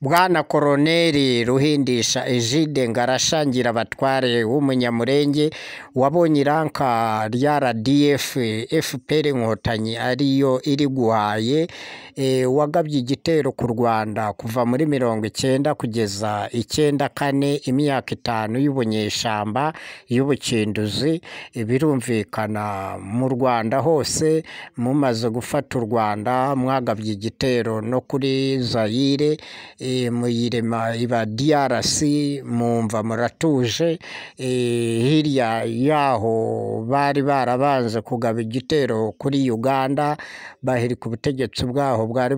Bwana Koloneli Ruhindisha Egide Ngarashangira Abatware w'Umunyamulenge wabonye iranka rya RDF FPR Inkotanyi ariyo iriguhaye wagabye igitero ku Rwanda kuva muri mirongo icyenda kugeza icyenda kane imyaka itanu y'ubunyeshyamba y'ubukinduzi birumvikana mu Rwanda hose mumaze gufata u Rwanda mwagabye igitero no kuri Zaire muyirema iba DRC mwumva muratuje hirya y'aho bari barabanze kugaba igitero kuri Uganda bahirika ubutegetsi bwaho bwari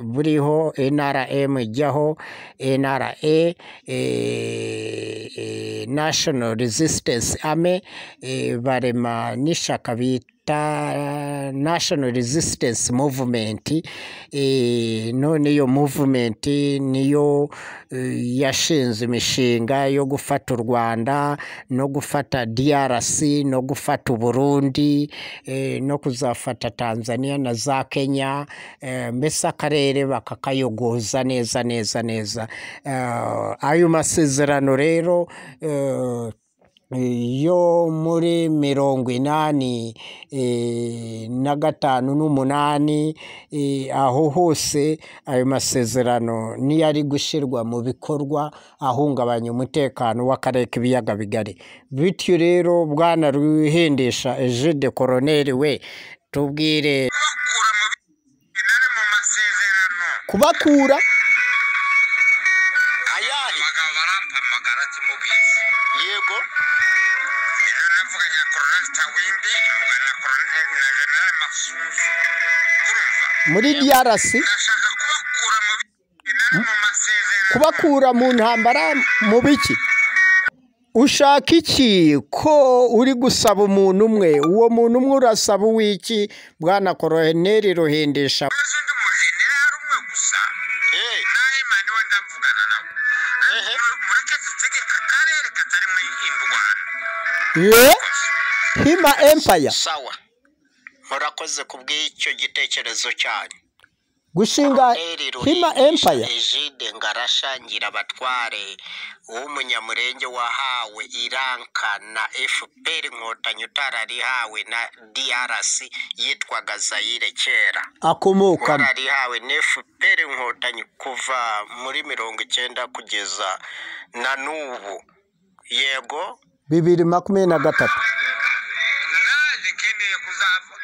buriho NRM ijyaho NRA National Resistance Army barema n'ishyaka bita National Resistance Movement none iyo movement niyo yashinze imishinga yo gufata u Rwanda no gufata DRC no gufata Uburundi no kuzafata Tanzania na za Kenya mbese akarere bakakayogoza neza neza neza ayo masezerano rero yo muri mirongo inani na gatanu n'umunani aho hose ayo masezerano niyo ari gushyirwa mu bikorwa ahungabanya umutekano w'akarere k'ibiyaga bigari bityo rero bwana ruhendesha Egide Koloneli we tubwire kubakura yego rero navuganye na koroneli tawimbi mvugana na koroneli na generale masuzu urumva muri DRC ndashaka kubakura mu bintu mu masezerano kubakura mu ntambara mu biki ushaka iki ko uri gusaba umuntu umwe uwo muntu umwe urasaba uw'iki bwana koroneli ruhindisha maze undi mujenerali umwe gusa nawe mani we ndavugana nawe mureke dutegeka akarere katarimo indwara ye hima empaya sawa murakoze ku bw'icyo gitekerezo cyanyu gushinga Eri hima empaya Egide Ngarashangira Abatware w'umunyamurenge wahawe iranka na FPR Inkotanyi utararihawe na DRC yitwaga Zaire kera akomokamo wararihawe na FPR Inkotanyi kuva muri mirongo icyenda kugeza na n'ubu yego bibiri makumyabiri na gatatu naje nkeneye kuzava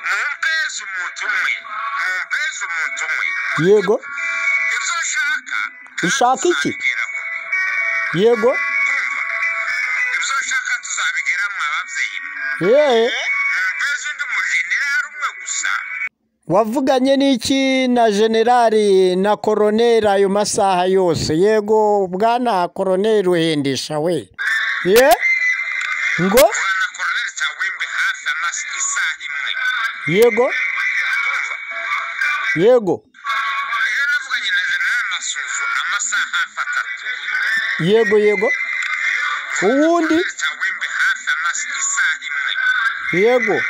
mumpeze umuntu umwe mumpeze umuntu umwe yego ibyo nshaka Ushaka iki? tuzabigeraho. yego ibyo nshaka tuzabigera mwa babyeyi yeee mumpeze undi mujenerali umwe gusa wavuganye n'iki na generali na koroneri ayo masaha yose yego bwana koroneri ruhindisha we ye ngo vuga na koroneli tawimbi hafi amasa isaha imwe yego Urumva? yego iyo navuganye na generali masuzu amasaha hafi atatu yego yego uwundi tawimbi hafi amasa isaha imwe yego Urumva?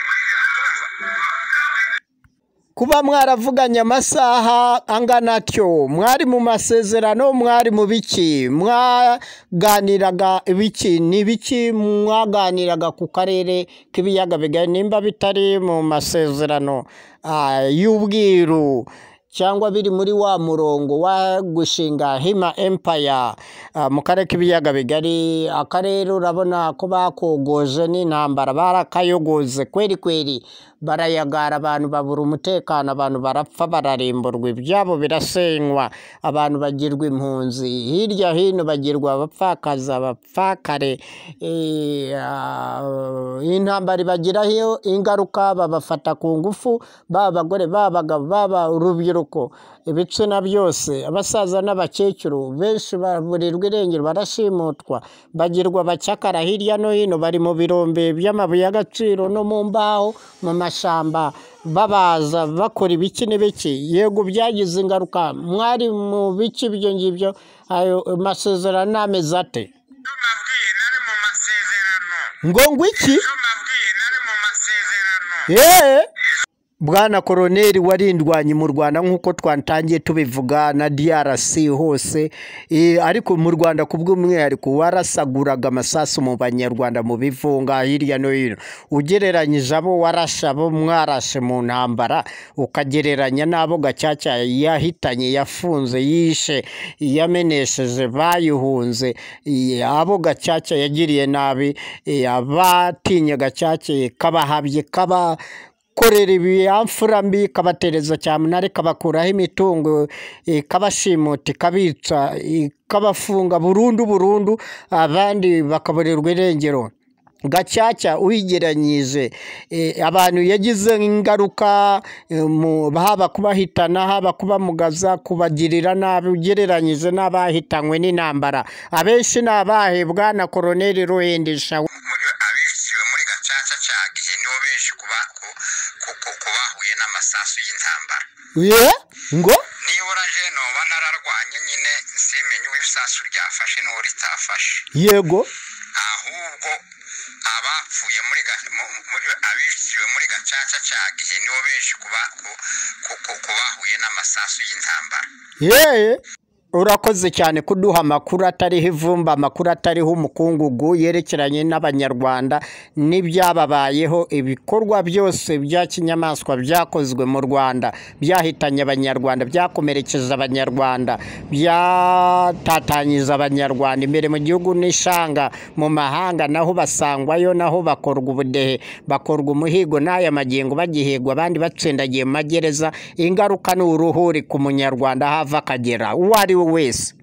kuba mwaravuganye amasaha angana atyo mwari mu masezerano mwari mu biki mwaganiraga ibiki ni ibiki mwaganiraga ku karere k'ibiyaga bigari nimba bitari mu masezerano ah, y'ubwiru cyangwa biri muri wa murongo wa gushinga hima empaya ah, mu karere k'ibiyaga bigari akarere urabona ko bakogoje n'intambara barakayogoze kweri kweri barayagara abantu babura umutekano abantu barapfa bararimburwa ibyabo birasenywa abantu bagirwa impunzi hirya hino bagirwa abapfakazi abapfakare Eh, ah, intambara ibagiraho ingaruka babafata ku ngufu baba abagore baba abagabo baba urubyiruko ibitsina byose abasaza n'abakecuru benshi baburirwa irengero barashimutwa bagirwa abacakara hirya no hino bari mu birombe by'amabuye y'agaciro no mu mbaho mu mashyamba babaza bakora ibiki n'ibiki yego byagize ingaruka mwari mu biki ibyo ngibyo ayo masezerano n'amezi ate ibyo mbabwiye nari mu masezerano ngo ngo iki ibyo mbabwiye nari mu masezerano yeee bwana koroneri warindwanye mu rwanda nk'uko twatangiye tubivuga na drc hose eh, ariko mu rwanda ku bw'umwihariko warasaguraga amasasu mu banyarwanda mu bivunga hirya no hino ugereranyije abo warashe abo mwarashe mu ntambara ukagereranya n'abo gacaca yahitanye yafunze yishe yamenesheje bayihunze eh, abo gacaca yagiriye nabi eh, abatinye gacaca kabahabye kaba korera ibiyamfura mbi kabatereza cyamunara kabakuraho imitungo kabashimuta ikabitsa ikabafunga burundu burundu abandi bakaborerwa irengero gacaca uyigeranyije eh, abantu yagize ingaruka eh, mu- haba kubahitana haba kubamugaza kubagirira nabi ugereranyije n'abahitanywe n'intambara abenshi ni abahebwa na koroneri ruhendisha muri abiciwe muri gacaca cya gihe nibo benshi kuba ku- ku- ku- ku bahuye n'amasasu y'intambara ye ngo nibura je noba nararwanye nyine simenye uw'isasu ryafashe n'uwo ritafashe yego ahubwo abapfuye muri ga- mu- muri- abiciwe muri gacaca cya gihe nibo benshi kuba ku- ku- ku- ku bahuye n'amasasu y'intambara yee urakoze cyane kuduha amakuru atariho ivumba amakuru atariho umukungugu yerekeranye n'abanyarwanda n'ibyababayeho ibikorwa byose bya kinyamaswa byakozwe mu rwanda byahitanye abanyarwanda byakomerekeje abanyarwanda byatatanyije abanyarwanda imbere mu gihugu n'ishanga mu mahanga naho basangwayo naho bakorwa ubudehe bakorwa umuhigo n'aya magingo bagihigwa abandi batsindagiye mu magereza ingaruka ni uruhuri ku munyarwanda hava akagera uwo ari we wese